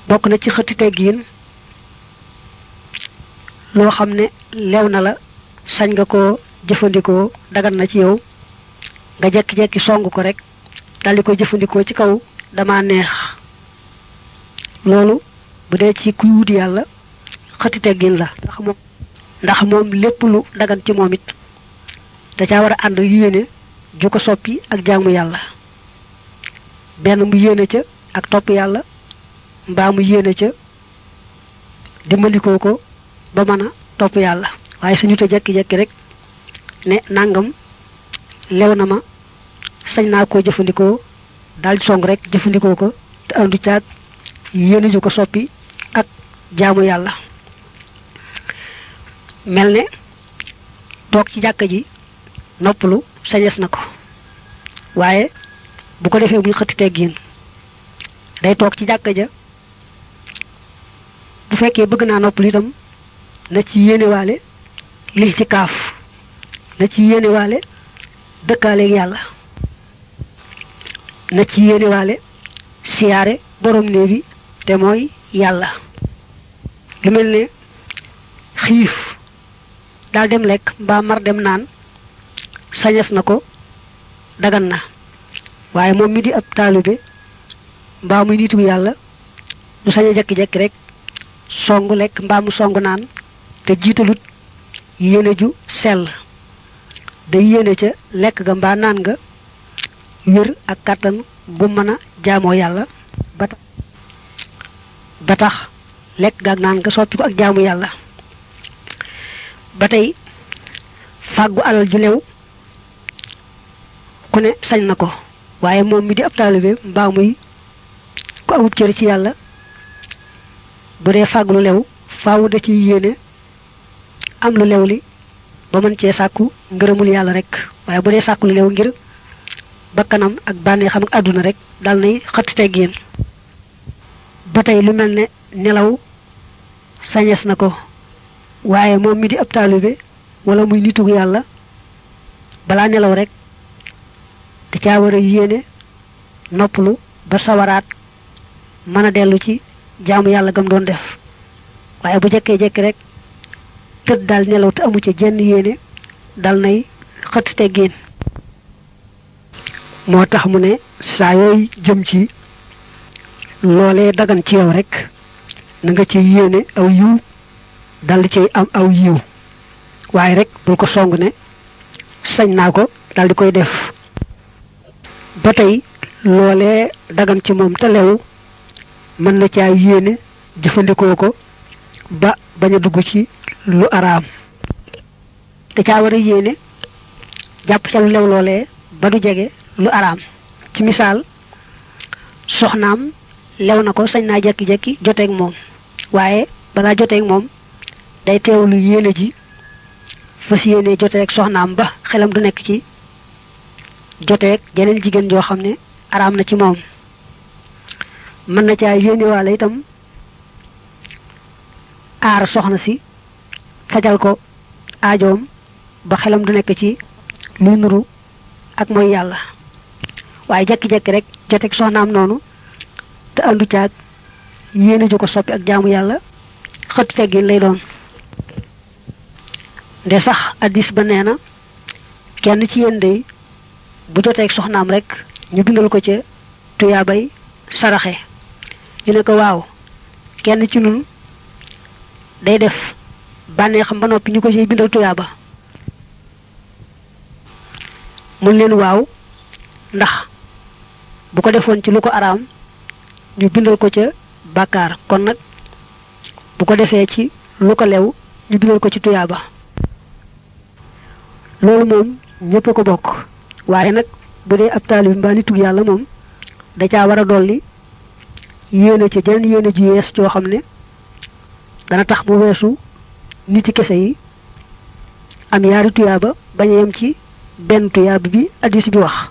bokk na ci xëtti teggiin loo xam ne leew na la sañ nga ko jëfandikoo dagan na ci yow nga jekki-jekki song ko rek daldi koy jëfandikoo ci kaw dama neex loolu bu dee ci kuy wut yàlla xëtti teggin la ndax moom ndax moom lépp lu dagan ci moom it da caa war a ànd yéene ju ko soppi ak jaamu yàlla benn mu yéene ca ak topp yàlla mbaa mu yéene ca dimbalikoo ko ba mën a topp yàlla waaye suñu te jekki-jekki rek ne nangam lew na ma sañ naa koo jëfandikoo daal di song rek jëfandikoo ko te andu caag yéene ju ko soppi ak jaamu yàlla mel ne toog ci jàkka ji noppalu sañes na ko waaye bu ko defee muy xëtti teggiin day toog ci jàkka ja bu fekkee bëgg naa noppalu itam na ci yéenewaale lii ci kaaf na ci yéenewaale dëkkaaleeg yàlla na ci yéenewaale siyaare borom néeg bi te mooy yàlla lu mel ne xiif daal dem lekk mbaa mar dem naan sañes na ko dagan na waaye moom mi di ab taalibe mbaa muy nitu yàlla du sañ a jekki-jekki rek song lekk mbaa mu song naan te jiitalut yéene ju sell day yéene ca lekk ga mbaa naan nga wér ak kàttan gu mën a jaamoo yàlla ba tax ba tax lekk ga ak naan nga soppi ko ak jaamu yàlla ba tey fàggu alal ju lew ku ne sañ na ko waaye moom mi di ab taalibe mbaa muy ku amut cër ci yàlla bu dee fàgg lu lew faawu da ciy yéene am lu lew li ba mën cee sàkku ngërëmul yàlla rek waaye bu dee sàkku lu lew ngir bakkanam ak bànneexam ak àdduna rek dal nay xëtt teggin ba tey lu mel ne nelaw sañes na ko waaye moom mi di ab taalibe wala muy nitug yàlla balaa nelaw rek da caa war a yéene noppalu ba sawaraat mën a dellu ci jaamu yàlla gam doon def waaye bu jekkee jekki rek tëdd daal nelaw te amu ca jenn yéene dal nay xëtt teggin moo tax mu ne saa yooy jëm ci loolee dagan ci yow rek na nga ci yéene aw yiw dal di cay am aw yiw waaye rek bul ko song ne sañ naa ko dal di koy def ba tey loolee dagan ci moom te lew mën na caa yéene jëfandikoo ko ba bañ a dugg ci lu araam da caa war a yéene jàpp ca lu lew loolee ba du jege lu araam ci misaal soxnaam lew na ko sañ naa jekki-jekki joteeg moom waaye balaa joteeg moom day teewlu yéene ji fas yéene joteeg soxnaam ba xelam du nekk ci joteeg jeneen jigéen joo xam ne araam na ci moom mën na caa yéene waale itam aar soxna si fajal ko aajoom ba xelam du nekk ci luy nuru ak mooy yàlla waaye jekki-jekki rek joteeg soxnaam noonu te andu caag yéene ju ko soppi ak jaamu yàlla xëtt teggin lay doon nde sax addis ba nee na kenn ci yéen day bu joteeg soxnaam rek ñu bindal ko ca tuyaabay saraxe ñu ne ko waaw kenn ci nun day def bànnee xam ba noppi ñu ko ciy bindal tuyaaba mun leen waaw ndax bu ko defoon ci lu ko araam ñu bindal ko ca bàkkaar kon nag bu ko defee ci lu ko lew ñu bindal ko ci tuyaaba loolu moom ñépp a ko bokk waaye nag bu dee ab taalib mbaa nitug yàlla moom da caa war a dolli yéene ca jeneen yéene ju yees joo xam ne dana tax mu weesu niti kese yi am yaari tuyaaba bañ a yem ci benn tuyaaba bi addis bi wax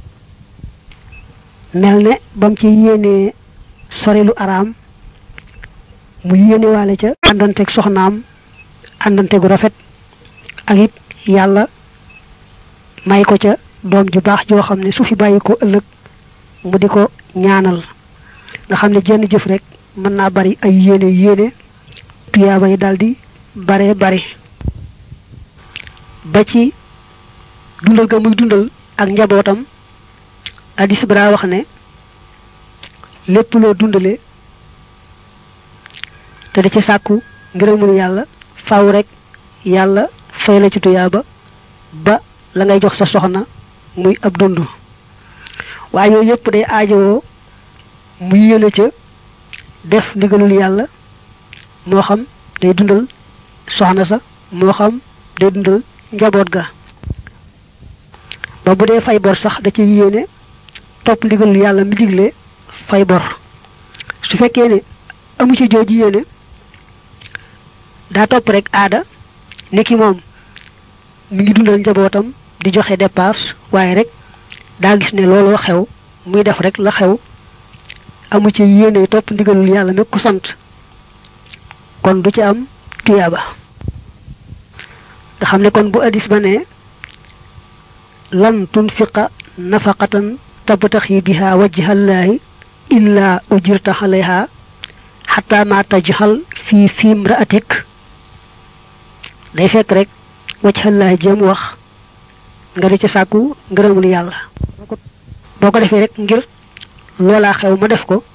mel ne bam ci yéenee sori lu araam mu yéene waale ca àndanteeg soxnaam àndante gu rafet ak it yàlla may ko ca doom ju baax joo xam ne su fi bàyyi ko ëllëg mu di ko ñaanal nga xam ne jenn jëf rek mën naa bari ay yéene yéene tuyaaba yi daldi bare bare ba ci dundal ga muy dundal ak njabootam addis bara wax ne lépp loo dundale te da ci sàkku ngërëmul yàlla faaw rek yàlla fay la ci tuyaaba ba la ngay jox sa soxna muy ab dund waaye yooyu yëpp day aajowoo mu yéene ca def ndigalul yàlla moo xam day dundal soxna sa moo xam day dundal njaboot ga ba bu dee fay bor sax da ci yéene topp ndigalul yàlla mi digle fay bor su fekkee ne amu ci jooji yéene daa topp rek aada niki moom mi ngi dundal njabootam di joxe dépasse waaye rek daa gis ne looloo xew muy def rek la xew amu ci yéene topp ndigalul yàlla mi ko sant kon du ci am tuyaaba nga xam ne kon bu addis ba ne lan tunfiqa nafaqatan tabtaxi biha wajhallahi illa ujirta alayha xata ma tajxal fi fiim ra'atik day fekk rek wajhallahi jëm wax nga di ci sàkku ngërëmul yàlla boo ko defee rek ngir loolaa xew ma def ko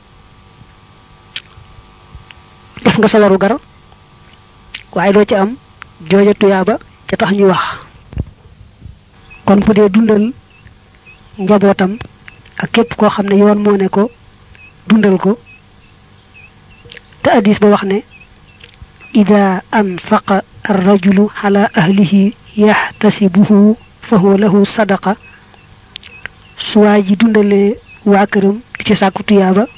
def nga sa waru gar waaye doo ci am jooja tuyaaba ca tax ñuy wax kon bu dee dundal njabootam ak képp koo xam ne yoon moo ne ko dundal ko te addis ba wax ne ida anfaqa arrajulu ala ahlihi yaxtasibuhu fa huwa lahu sadaqa su waa ji dundalee waa këram di ci sàkku tuyaaba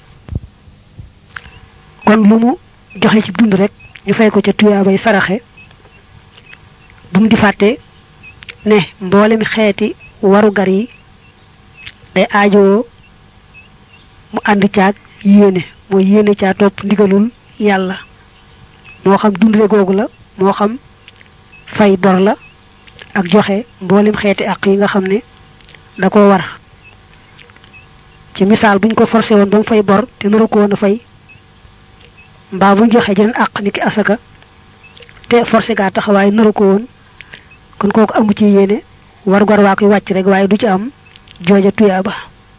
kon lu mu joxe ci dund rek ñu fay ko ca tuyaabay saraxe bu mu di fàtte ne mboolem xeeti warugar yi day aajowoo mu ànd caag yéene mooy yéene caa topp ndigalul yàlla moo xam dundale googu la moo xam fay bor la ak joxe mboolem xeeti àq yi nga xam ne da ko war ci misaal buñ ko forcé woon ba mu fay bor te naru ko woon a fay mbaa buñ joxe jeneen àq niki asaka te forcé gaa taxawaay naru ko woon kon kooku amu ci yéene war gor waa koy wàcc rek waaye du ci am jooja tuyaaba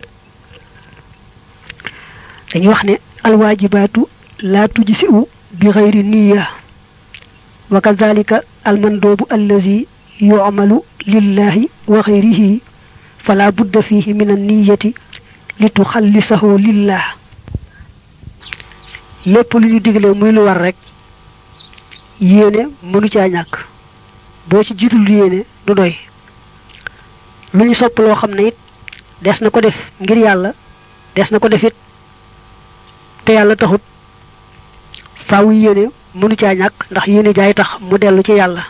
dañuy wax ne alwaajibaatu laa tujsi'u bi xayri niya wa kadhalika almandoobu allazi yu'malu lillahi wa xayrihi fala budda fihi min an-niyyati li tuxallisahu lillah lépp lu ñu digle muy lu war rek yéene mënu caa ñàkk boo ci jiitul yéene du doy lu ñu sopp loo xam ne it des na ko def ngir yàlla des na ko def it te yàlla taxut faawu yéene mënu caa ñàkk ndax yéene jaay tax mu dellu ci yàlla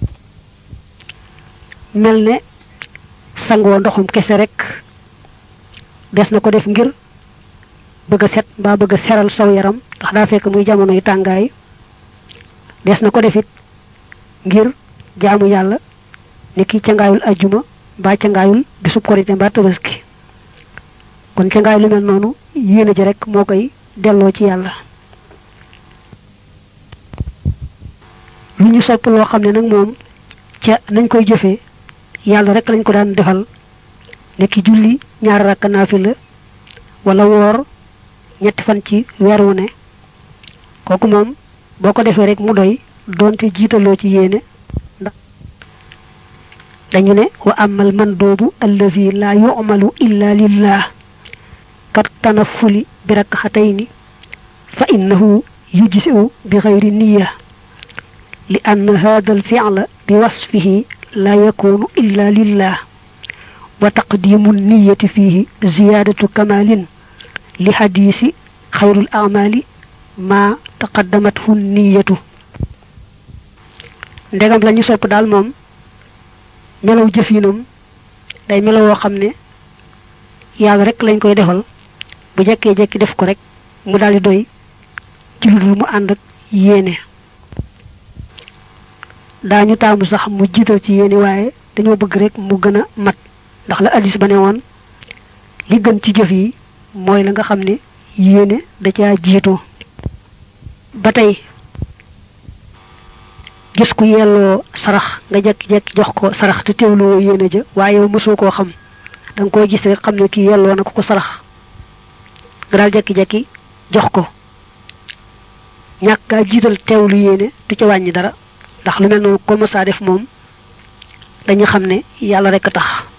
mel ne sangoo ndoxum kese rek des na ko def ngir bëgg a set mbaa bëgg a seral saw yaram ndax daa fekk muy jamonoy tàngaay des na ko def it ngir jaamu yàlla ni ki cangaayul ajjuma mbaa cangaayul bisub korite mbaa tabaski kon cangaay lu mel noonu yéene ji rek moo koy delloo ci yàlla lu ñu sopp loo xam ne nag moom ca nañ koy jëfee yàlla rek lañ ko daan defal nekki julli ñaari rakka naafila wala woor ñetti fan ci weer wu ne kooku moom boo ko defee rek mu doy doonte jiitaloo ci yéene ndax dañu ne wa amal mandoobu allazi la yu'malu illa lillah kat tanafuli bi rakxatayni fa innahu yujzi'u bi ghayri niyya li anna hadha al-fi'la bi wasfihi la yakunu illa lillah wa taqdimu niyyati fihi ziyadatu kamalin li hadisi khayrul a'mali ma taqaddamathu niyyatu ndegam lañu sopp daal moom melaw jëfinam day melaw woo xam ne yàlla rek lañ koy defal bu jekkee jekki def ko rek mu daldi doy ci lu dul mu ànd ak yéene daañu taamu sax mu jiital ci yéene waaye dañoo bëgg rek mu gën a mat ndax la addis ba ne woon li gën ci jëf yi mooy la nga xam ne yéene da caa jiitu ba tey gis ku yelloo sarax nga jekki-jekki jox ko sarax te teewloo yéene ja waaye yow mosoo koo xam da nga koo gis rek xam ne kii yelloo na ko ko sarax nga daal jekki-jekki jox ko ñàkk gaa jiital teewlu yéene du ca wàññi dara ndax lu mel noonu ko mësaa def moom dañu xam ne yàlla rek a tax